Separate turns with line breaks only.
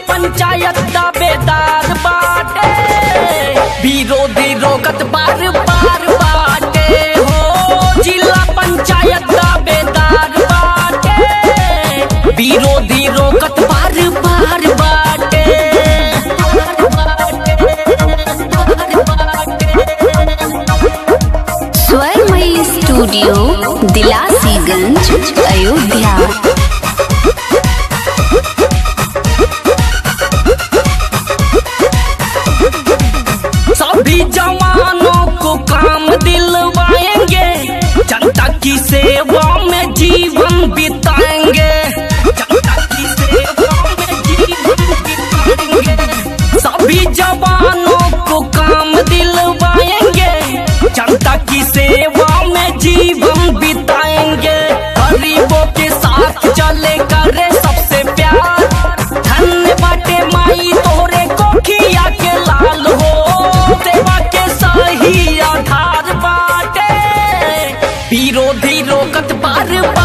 पंचायत दावेदार बाटे विरोधी रोकत बार बार बाटे हो जिला पंचायत दावेदार बाटे विरोधी रोकत बार बार बाटे
स्वरमयी स्टूडियो दिलासीगंज अयोध्या
सभी जवानों को काम दिलवाएंगे जनता की सेवा में जीवन बिताएंगे जनता की सेवा में जीवन बिताएंगे सभी जवानों को काम दिलवाएंगे जनता की सेवा में जीवन बिताएंगे गरीबों के साथ चले करे सबसे प्यार धन्य बाटे माई तोरे कोखिया के लाल हो सेवा के सही आधार बाटे विरोधी रोकत बार